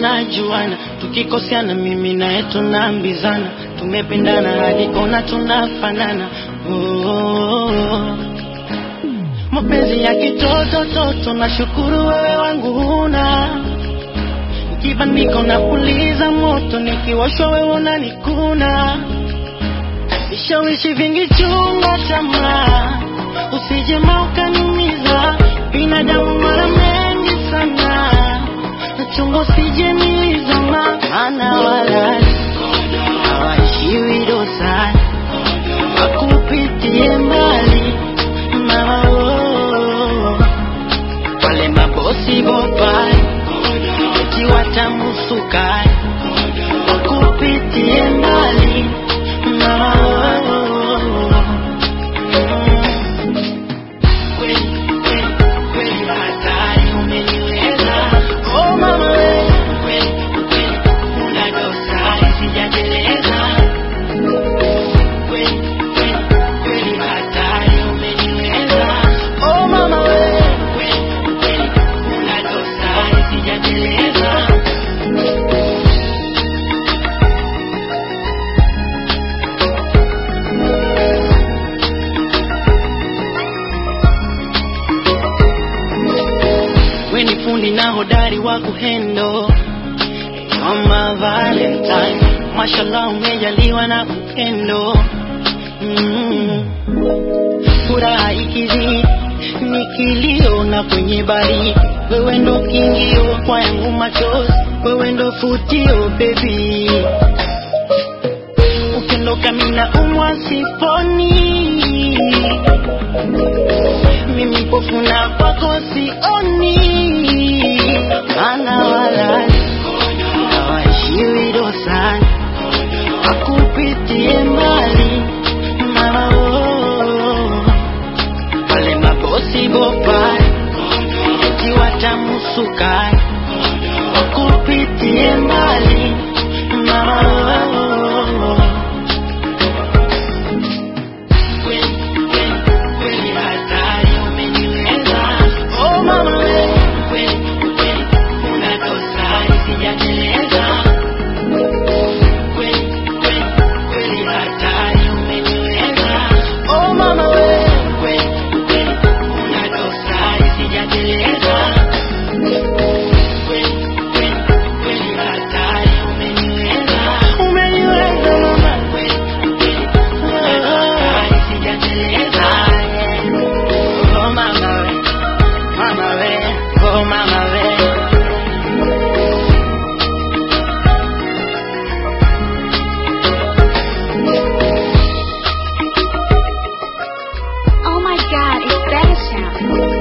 tunajuana, tukikosiana mimi naye tunaambizana, tumependana hadi kona tunafanana. Oh, mapenzi ya kitoto toto, nashukuru wewe wangu huna kibandiko na puliza moto, nikiwashwa wewe unanikuna vishawishi vingi, chunga tamaa, usije ukaniumiza. Binadamu mara mengi sana, nachunga usije nilizama, maana wala hawaishiwi dosari, wakupitie mbali mama, oh, wale mabosi bopai eti watamusukai wakupitie mbali mama, oh, kweli kweli kweli hatari umeniweza oh mama we kweli kweli una dosari sijateleza kweli kweli kweli hatari umeniweza oh mama we kweli kweli una dosari sijateleza we ni fundi na hodari wa kuhendo kama Valentine, mashallah umejaliwa na upendo mm. Furaha ikizidi ni kilio na kwenye baridi, wewe ndo kingio kwa yangu machozi, wewe ndo futio baby, ukiondoka mina umwa siponi mimi mpofu na kwako sioni, maana wala hawaishiwi dosani, wakupitie mbali mama, oh, wale mabosi bopai eti watamusukai, wakupitie mbali mama, oh, kweli kweli kweli hatari umeniweza oh mama we kweli kweli una dosari sijateleza kweli kweli kweli hatari umeniweza oh mama we kweli kweli una dosari sijateleza kweli kweli kweli hatari umeniweza umeniweza mama kweli kweli una dosari sijateleza oh mama we mama we oh mama we Oh my god, it's better sound.